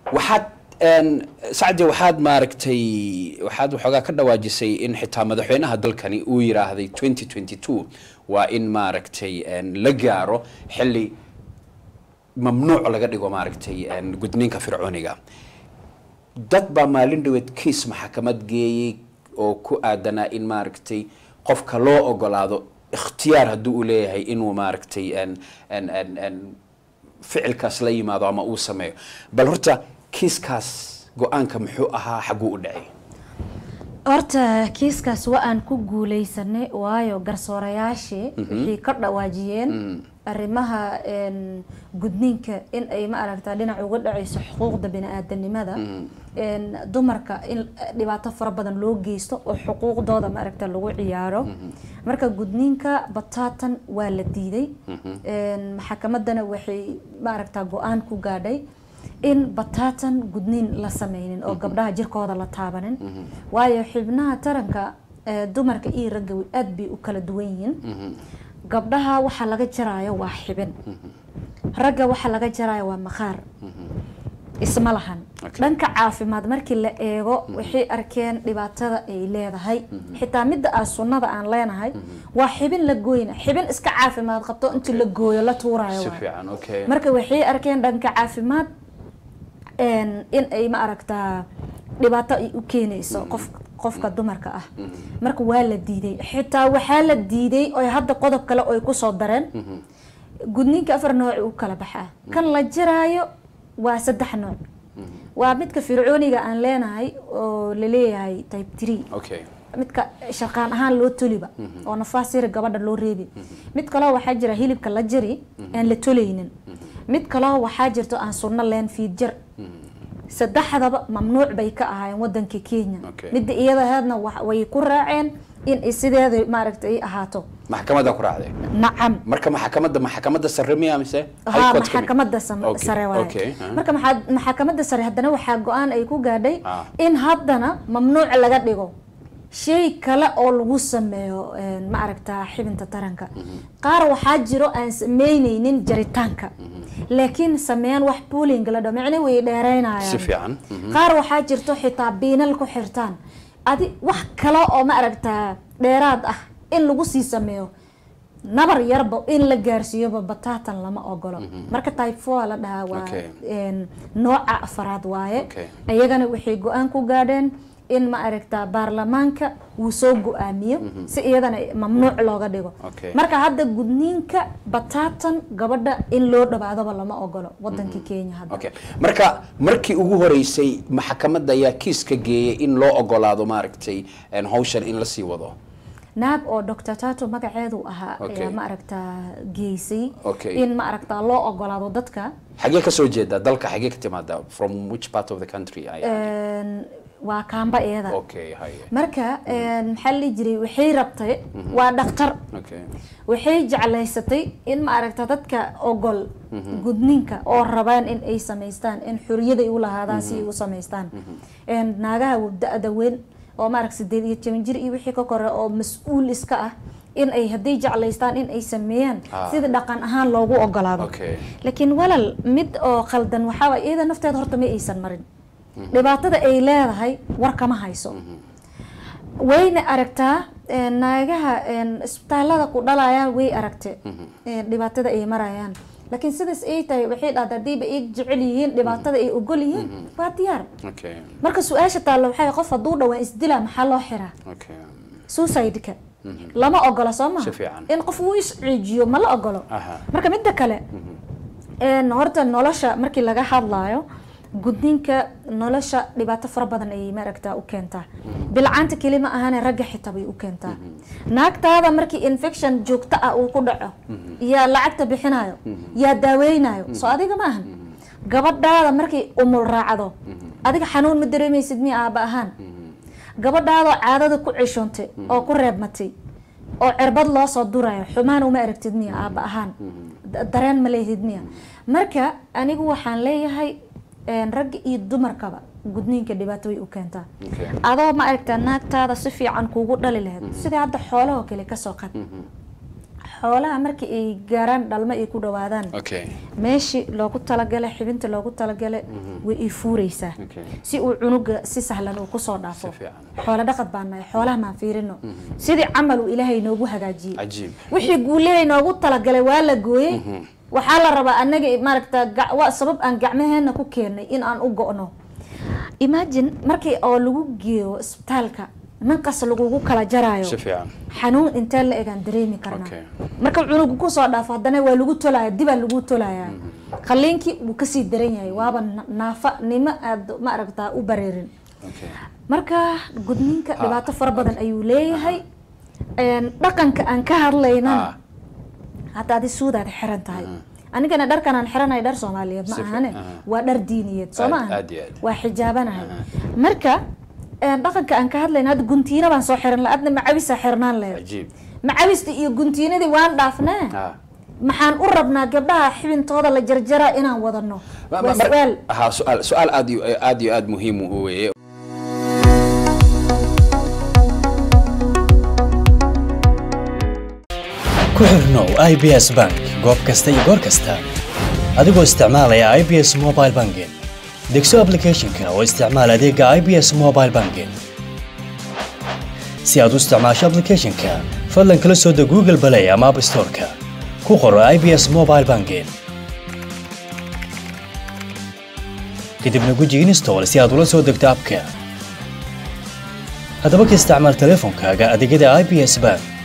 waxaad een, sacdi waxaad maaragtay waxaad waxoogaa ka dhawaajisay in xitaa madaxweynaha dalkani uu yiraahday 2022 waa in maaragtay een, la gaaro xilli mamnuuc laga dhigo maaragtay een, gudniinka fircooniga dad baa maalin dhaweed kiis maxkamad geeyey oo ku aadanaa in maaragtay qofka loo ogolaado ikhtiyaar haddii uu leeyahay inuu maaragtay een, een, een, een, ficilkaas la yimaado ama uu sameeyo bal horta kiiskaas go-aanka muxuu ahaa xaguu u dhacay horta kiiskaas waa aan ku guuleysanay waayo garsoorayaashii waxay ka dhawaajiyeen arrimaha een, gudniinka in ay ma aragtaa dhinac uga dhacayso xuquuqda bini-aadanimada een, dumarka in dhibaato fara badan loo geysto oo xuquuqdooda ma aragta lagu ciyaaro marka gudniinka bataatan waa la diiday een, maxakamadana waxay ma aragtaa go-aan ku gaadhay in bataatan gudniin la sameynin oo gabdhaha jirkooda la taabanin waayo xibnaha taranka ee, dumarka iyo ragga way aad bay u kala duwan yihiin gabdhaha waxaa laga jaraayo waa xibin ragga waxaa laga jaraayo waa maqaar isma lahan Okay. dhanka caafimaad markii la eego waxay arkeen dhibaatada ay leedahay xitaa midda ah sunnada aan leenahay waa xibin la gooyna xibin iska caafimaad qabto intii la gooyo la tuurayo si waayo. fiican okay marka waxay arkeen dhanka caafimaad een, in ay ma aragtaa dhibaato ay u keenayso qof qofka dumarka ah marka waa la diiday xitaa waxaa la diiday oy hadda qodob kale oy kusoo dareen gudniinka afar nooc u kala baxaa kan la jiraayo waa saddex nooc waa midka fircooniga aan leenahay oo laleeyahay type three okay midka shaqaan ahaan loo toliba oo nafaas yari gabadha loo reebi mid kaleo waxaa jira hilibka la jari aan la tolaynin mid kaleo waxaa jirto aan sunno leen fiidjar saddexdaba mamnuuc bay ka ahaayeen wadanka kenya Okay. midda iyadaheedna wa- way ku raaceen in ay sideeda maaragta ay ahaato maxkamadda ku raacday nacam marka maxkamadda maxkamadda sare miya mise ها High Court ka mid? maxkamadda sam- Okay, sare waaye okay, ah. marka maxaa- maxkamadda sare haddana waxaa go-aan ay ku gaadhay Ah. in haddana mamnuuc laga dhigo shay kale oo lagu sameeyo een, ma aragtaa xibinta taranka qaar waxaa jiro aan sameyneynin jaritaanka laakiin sameeyaan wax pooling la dhaho micne way dheereynayaan si fiican mhm. qaar waxaa jirto xitaa biinal ku xirtaan adi wax kale oo ma aragtaa dheeraad ah in lagu sii sameeyo nabar yarba in la gaarsiiyoba bataatan lama ogolo marka type four la dhahaa waa Okay. een, nooca afaraad waaye Okay. iyagana waxay go-aan ku gaadheen in ma aragtaa baarlamaanka uu soo go-aamiyo si iyadana mamnuuc looga dhigo Okay. marka hadda gudniinka bataatan gabadha in loo dhawaadoba lama ogolo wadanka kenya hadda okay marka markii ugu horeysay maxkamadda ayaa kiis ka geeyay in loo ogolaado maaragtay een, hawshan in lasii wado naab oo dr tato magaceedu ahaa Okay. ayaa ma aragtaa geysay Okay. in ma aragtaa loo ogolaado dadka xagee ka soo jeedaa dalka xagee ka timaada from which part of the country ay een, waa kaamba iyada okay haye marka een, maxaa la dhihi jiray waxay rabtay waa dhaktar okay waxay jeclaysatay in ma aragta dadka ogol gudniinka oo rabaan in ay samaystaan in xuriyada ay u lahaadaan si ay u samaystaan een, naagaha da-da weyn oo maarag sideed iyo toban jir iyo wixii ka kore oo mas-uul iska ah in ay hadday jeclaystaan in ay sameeyaan Ah. sida dhaqan ahaan loogu ogolaado okay laakiin walal mid oo khaldan waxaa waay iyada nafteeda horta ma aysan marin dhibaatada ay leedahay war kama hayso wayna aragtaa een, naagaha een, isbitaalada ku dhalayaan way aragte een, dhibaatada ay marayaan laakiin sidaas ay tahay waxay dhahda hadiiba ay jecel yihiin dhibaatada ay ogol yihiin waa diyaar okay marka su-aasha taalla waxay qof hadduu dhawaan isdilaa maxaa loo xiraa okay suicide-ka lama ogola soo maha Si fiican. in qof uu isciijiyo ma la ogolo Aha. marka midda kale een, horta nolosha markii laga hadlaayo gudniinka nolosha dhibaato fara badan ayay maaragtaa u keentaa bilcaanta keli ma ahane ragga xitaa bay u keentaa naagtaada markii infection joogto ah uu ku dhaco yaa lacagta bixinayo yaa daaweynayo soo adiga ma ahan gabadhaada markay umul raacdo adiga xanuun ma dareemaysid miya aaba ahaan gabadhaadoo caadada ku ceshoontay oo ku reebmatay oo cirbad loo soo durayo xumaan uma aragtid miya aaba ahaan Da- dareen ma leehid miya marka anigu waxaan leeyahay een, ragga iyo dumarkaba gudniinka dhibaato way u keentaa okay adoo ma aragtaa naagtaada si fiican kuugu dhali lahayd sidii hadda xoolahoo kale kasoo qad xoolaha markii ay gaaraan dhalmo ay ku dhawaadaan okay meeshii loogu talagalay xibinta loogu talagalay way ii fuureysaa Okay. si uu cunuga si sahlan uu kusoo dhaafo Si fiican. xoolo dhaqad baan nahay xoolaha maan fiirino sidii camal uu ilaahay noogu hagaajiyey cajiib wixii guulehay noogu talagalay waa la gooyey waxaa la rabaa anaga maaragta ga- waa sabab aan gacmaheena ku keenay in aan u go'no imagine markii oo lagu geeyo isbitaalka ninkas lagugu kala jaraayo si fiican xanuun intee la egaan dareemi karnaa Okay. marka cunugu kusoo dhaafo haddana waa lagu tolaya dibaa lagu tolayaa qaliinkii wuu kasii daran yahay waaba na- naafa nimo aad ma aragtaa u bareerin okay marka gudniinka dhibaato fara badan ayuu leeyahay Een, dhaqanka aan ka hadlaynana Ah. hadda adi suudaad xiran tahay anigana dharkan aan xiranahay dhar soomaaliyeed ma Si fi- ahane aha. waa dhar diiniyeed soo ma Aad- aha aad iyo aad. waa xijaabanahay marka een, dhaqanka aan ka hadlayna hadda guntiina baan soo xiran laha adna macawisaa xirnaan lahayd cajiib macawista iyo guntiinadii waan dhaafnee ah maxaan u rabnaa gabdhaha xibintooda la jarjara inaan wadano Ma- waa ma- mar- su-aal aha su-aal su-aal aad iyo aad iyo aad muhiim u weeye ku xirnow i b s bank goob kasta iyo goor kasta adigoo isticmaalaya i b s mobile banking degso applicationka oo isticmaal adeega i b s mobile banking si aad u isticmaasho applicationka fadlan kala soo deg google play ama app store-ka ku qoro i b s mobile banking kadibna guji install si aad ula soo degto abka haddaba ka isticmaal teleefonkaaga adeegyada i b s bank